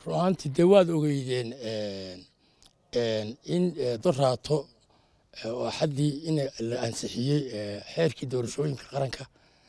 run ahaantii dee waad ogeydeen in doraato oo xaddii in la ansixiyey xeerkii doorashooyinka qaranka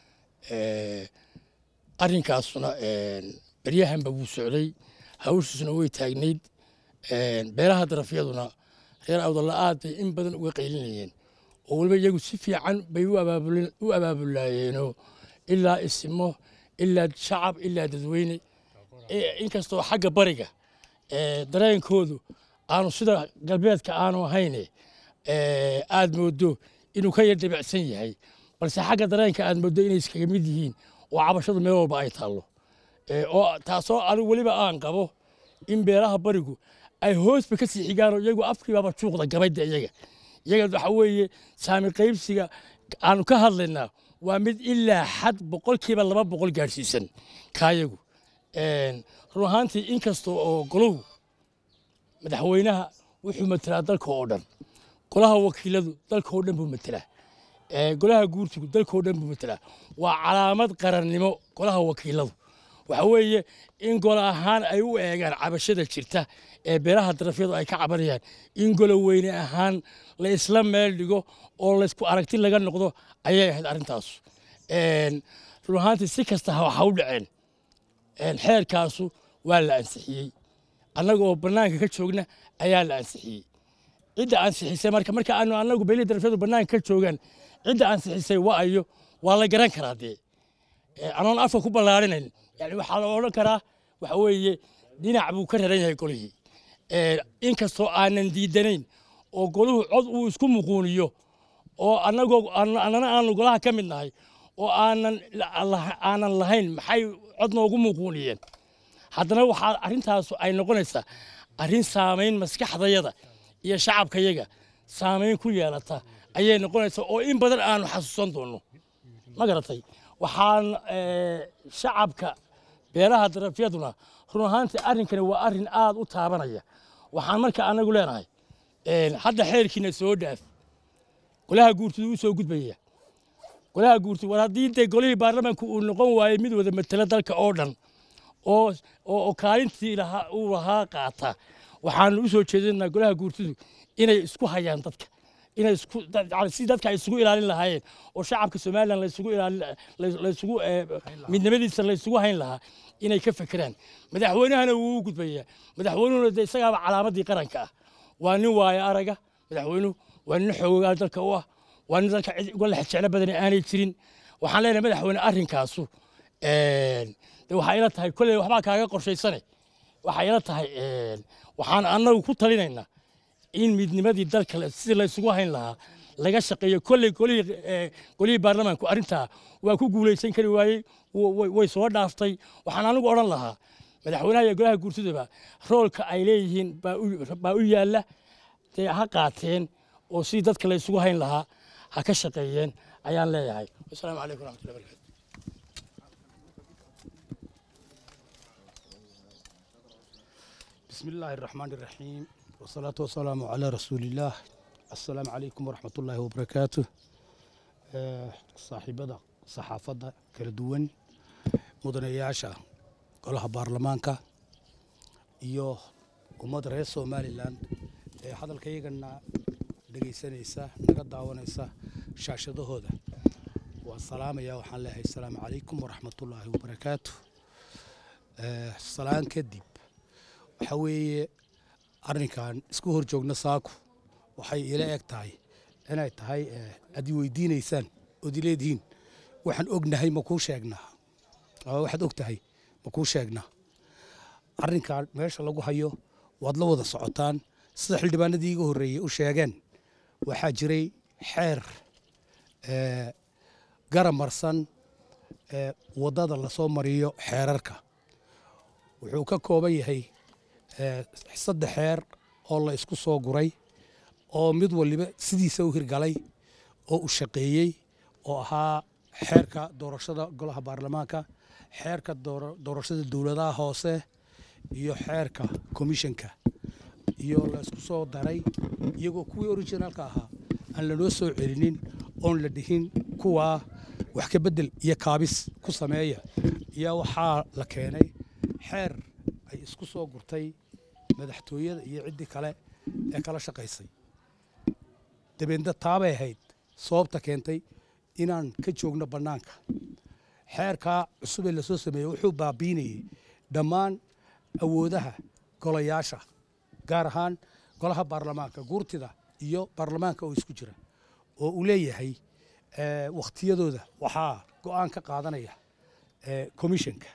arrinkaasuna beryahanba wuu socday hawshiisuna way taagnayd beelaha darafyaduna reer awdalla aad bay in badan uga qaylinayeen oo weliba iyagu si fiican bay u abaabulaayeenoo ilaa isimo ilaa shacab ilaa dadweyne inkastoo xagga bariga dareenkoodu aanu sida galbeedka aanu ahayne aad moodo inuu ka yar dabicsan yahay balse xagga dareenka aad moodo inay iskaga mid yihiin oo cabashadu meel walba ay taallo oo taasoo anigu weliba aan qabo in beelaha barigu ay hoosba ka sii xigaanoo iyagu afkiibaba juuqda gabayda iyaga iyaga waxa weeye saami qaybsiga aanu ka hadlaynaa waa mid ilaa xad boqolkiiba laba boqol gaadhsiisan kaayagu run ahaantii inkasta oo goluhu madaxweynaha wuxuu matelaa dalka oo dhan golaha wakiiladu dalka oo dhan buu matelaa golaha guurtigu dalka oo dhan buu matelaa waa calaamad qarannimo golaha wakiiladu waxa weeye in gol ahaan ay u eegaan cabashada jirta ee beelaha darafyadu ay ka cabanayaan in golo weyne ahaan la isla meel dhigo oo laysku aragti laga noqdo ayay ahayd arrintaas run ahaantii si kasta waxa u dhaceen xeerkaasu waa la ansixiyey annaga oo bannaanka ka joogna ayaa la ansixiyey cidda ansixisay marka marka aanu annagu beelihii darafyadu bannaanka ka joogaan cidda ansixisay waa ayo waa la garan karaa dee anoon afka ku ballaarinayn yani waxaa la odhan karaa waxa weeye dhinac buu ka raran yahay golihii inkastoo aanan diidanayn oo goluhu cod uu isku muquuniyo oo annagoo annana aanu golaha ka mid nahay oo aanan aanan lahayn maxay cod noogu muquuniyeen haddana waxaa arrintaasu ay noqonaysaa arrin saamayn maskaxdayada iyo shacabkayaga saamayn ku yeelata ayay noqonaysaa oo in badan aanu xasuusan doonno ma garatay waxaan shacabka beelaha darafyaduna run ahaantii arrinkani waa arrin aad u taabanaya waxaan marka anagu leenahay hadda xeerkiina soo dhaaf golaha guurtidu u soo gudbaya golaha guurtidu war haddii dee golihii baarlamaanka uu noqon waayey mid wada matela dalka oo dhan oo oo kaalintii lahaa uu lahaa qaata waxaanu u soo jeedinaa golaha guurtidu inay isku hayaan dadka inay isku si dadka ay isugu ilaalin lahaayeen oo shacabka somalilan laysugu ilaalin laysugu midnimadiisa laysugu hayn lahaa inay ka fekeraan madaxweynahana wuu u gudbayaa madaxweynuhuna de isagaaba calaamadii qaranka ah waa nin waaya araga madaxweynuhu waa nin xoogaa dalka u ah waa nin dalka cid uga lex jeclo badan aanay jirin waxaan leenahay madaxweyne arrinkaasu de waxaa ila tahay kolley waxbaa kaaga qorshaysane waxaa ila tahay waxaan annagu ku talinaynaa in midnimadii dalka sidii laysugu hayn lahaa laga shaqeeyo kolley golihii golihii baarlamaanku arrintaa waa ku guulaysan kari waayey way soo dhaaftay waxaan anigu odhan lahaa madaxweynaha iyo golaha guurtidaba roolka ay leeyihiin baa u yaalla dee ha qaateen oo sidii dadka laysugu hayn lahaa ha ka shaqeeyeen ayaan leeyahay wasalaamu calaykum waraxmatullahi barakatu بسم الله الرحمن الرحيم والصلاة والسلام على رسول الله السلام عليكم ورحمة الله وبركاته صاحبة صحافة كردوان مدنياشا قولها بارلمانكا iyo ummadda reer somalilan ee hadalkaygana dhegaysanaysa naga daawanaysa shaashadahooda waan salaamayaa waxaan leeyahay asalaamu calaykum waraxmatullaahi wabarakaatu salaan kadib waxa weeye arrinkan isku hor joogna saaku waxay ila eg tahay inay tahay aad i weydiinaysaan ood ileedihiin waxaan ognahay ma kuu sheegnaa waxaad og tahay ma kuu sheegnaa arrinkan meesha lagu hayo waad la wada socotaan sida xildhibaanadii iga horreeyey u sheegeen waxaa jiray xeer garamarsan waddada lasoo mariyo xeerarka wuxuu ka kooban yahay saddex xeer oo la isku soo guray oo mid waliba sidiisa u hirgalay oo u shaqeeyey oo ahaa xeerka doorashada golaha baarlamaanka xeerka doorashada dowladaha hoose iyo xeerka komishanka iyo la isku soo daray iyagoo kuwii originaalka ahaa aan lanoo soo celinin oon la dhihin kuwaa wax ka beddel iyo kaabis ku sameeya iyo waxaa la keenay xeer ay isku soo gurtay madaxtooyada iyo ciddii kale ee kala shaqaysay dabeedna taabay ahayd sababta keentay inaan ka joogno bannaanka xeerkaa cusubee lasoo sameeyey wuxuu baabiinayey dhammaan awoodaha golayaasha gaar ahaan golaha baarlamaanka guurtida iyo baarlamaanka oo isku jira oo uu leeyahay wakhtiyadooda waxaa go'aan ka qaadanaya commissionka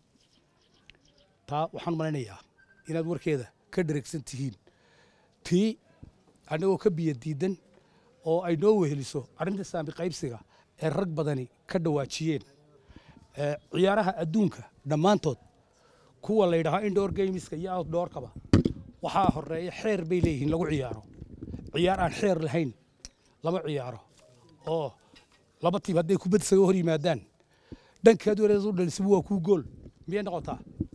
taa waxaan malaynayaa inaad warkeeda ka dheregsan tihiin tii annagoo ka biyo diidan oo ay noo weheliso arrinta saami qaybsiga ee rag badani ka dhawaajiyeen ciyaaraha adduunka dhammaantood kuwa la yidhahaa indoor gameska iyo outdoorkaba waxaa horeeya xeer bay leeyihiin lagu ciyaaro ciyaar aan xeer lahayn lama ciyaaro oo laba tiim hadday kubad isaga hor yimaadaan dhankaad wareed u dhalisiba waa kuu gool miyay noqotaa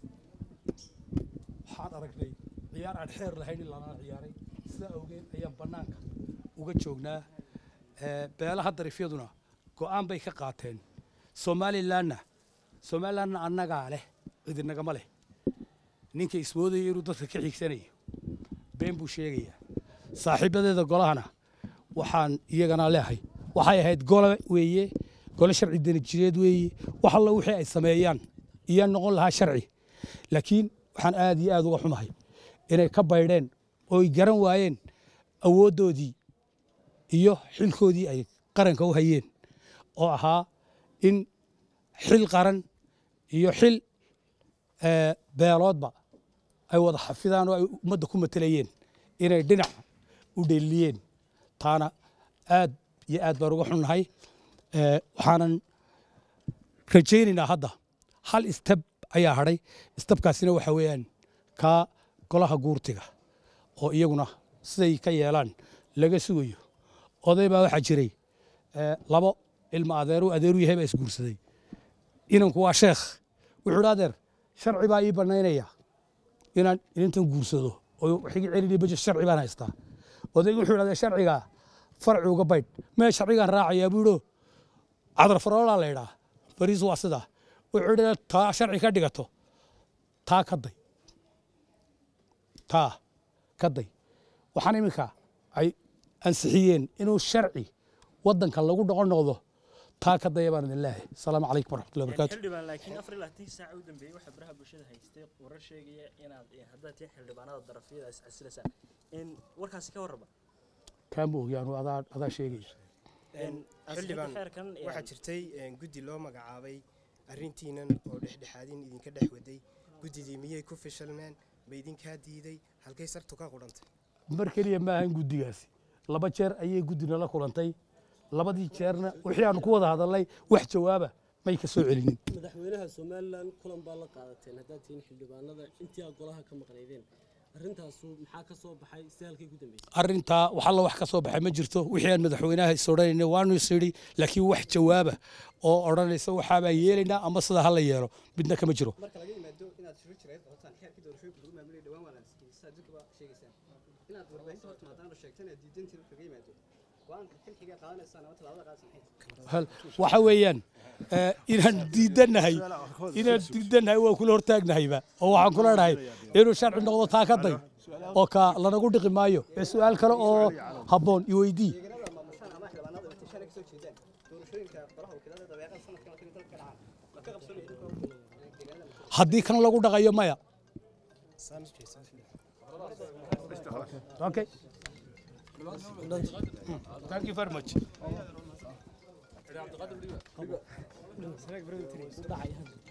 waxaan aragnay ciyaar aan xeer lahayn in lana ciyaaray sidaa awgeed ayaan bannaanka uga joognaa beelaha darifyaduna go'aan bay ka qaateen somalilanna somalilanna annagaa leh cidinagama leh ninka ismoodaya inuu dadka ka xigsanayo been buu sheegayaa saaxiibadeeda golahana waxaan iyagana leehay waxay ahayd gole weeye gole sharci danajireed weeye wax alla wixii ay sameeyaan iyaa noqon lahaa sharci laakiin waxaan aad iyo aad uga xumahay inay ka baydheen oo ay garan waayeen awooddoodii iyo xilkoodii ay qaranka u hayeen oo ahaa in xil qaran iyo xil beeloodba ay wada xafidaan oo ay ummadda ku matelayeen inay dhinac u dheeliyeen taana aad iyo aad baan uga xunnahay waxaanan rajaynaynaa hadda hal istab ayaa hadhay istabkaasina waxa weeyaan kaa golaha guurtiga oo iyaguna siday ka yeelaan laga sugayo oday baa waxaa jiray labo ilma adeeru adeeru yahay baa isguursaday inanku waa sheekh wuxuu dhi adeer sharci baa ii bannaynaya inaan inintan guursado oo wixigi celini bajo sharci baan haystaa odaygu wuxuu idhahdee sharcigaa farci uga baydh mee sharcigaan raacayaa buu idho cadar faroolaa la idhaa bariis waa sidaa wuxuu idhi taa sharci ka dhigato taa ka day taa ka day waxaan iminka ay ansixiyeen inuu sharci waddanka lagu dhoqon noqdo taa ka daya baan idin leeyahay asalaamu calaykum waraxmatullahi wabarakaatu xildhibaan laakiin afar iyo labaatan saaca u dambeeyey waxaa baraha bulshada haystay warar sheegaya inaad haddaad tihiin xildhibaanada darafyada is casilaysaa in warkaasi ka warraba kaama ogyaanu adaa adaa sheegaya xildhibaan xeerkan waxaa jirtay guddi loo magacaabay arrintiinan oo dhexdhexaadin idinka dhex waday guddidii miyay ku fishilmeen ma idinkaa diiday halkay sartu ka qudhantay mar keliya ma ahan guddigaasi laba jeer ayay guddina la kulantay labadii jeerna wixii aanu ku wada hadalnay wax jawaaba may ka soo celinin madaxweynaha somalilan kulan baa la qaadateen haddaad tihiin xildhibaanada intii aad golaha ka maqnaydeen arrintaasu maxaa ka soo baxay si halkay ku dambeysay arrintaa wax alla wax ka soo baxay ma jirto wixii aan madaxweynaha is odhanayna waanu is idhi laakiin wax jawaaba oo odhanaysa waxaa baan yeelaynaa ama sidaa ha la yeelo midna kama jiro marka laga yimaado inaad shiro jireed qotaan xeerkii doorashooyinka lagu maamulay dhawaan waa la ansixiyey sidaa dadkuba sheegaysaan inaad warbaahinta horta maadaama la sheegtan aad diidantiin kaga yimaado go-aanka xilxiga qaadanaysaan ama tallaabada qaadaysan maxay hal waxa weeyaan eh, inaan diidannahay inaan diidannahay waa kula hortaagnahayba oo waxaan kula dhahay inuu sharci noqdo taa ka day oo ka lanagu dhiqi maayo ee su-aal kale oo habboon iweydii deegaanada maamushaan ama xildhibaanada intiishaana kasoo jeedaan doorashooyinka golaha wakiilada dabeeqada sanadkan oo kale dalka ka dhacaan ma ka qabsanaya dhulka deegaanada haddii kan lagu dhaqayo maya okay thank you very much dhacay hadda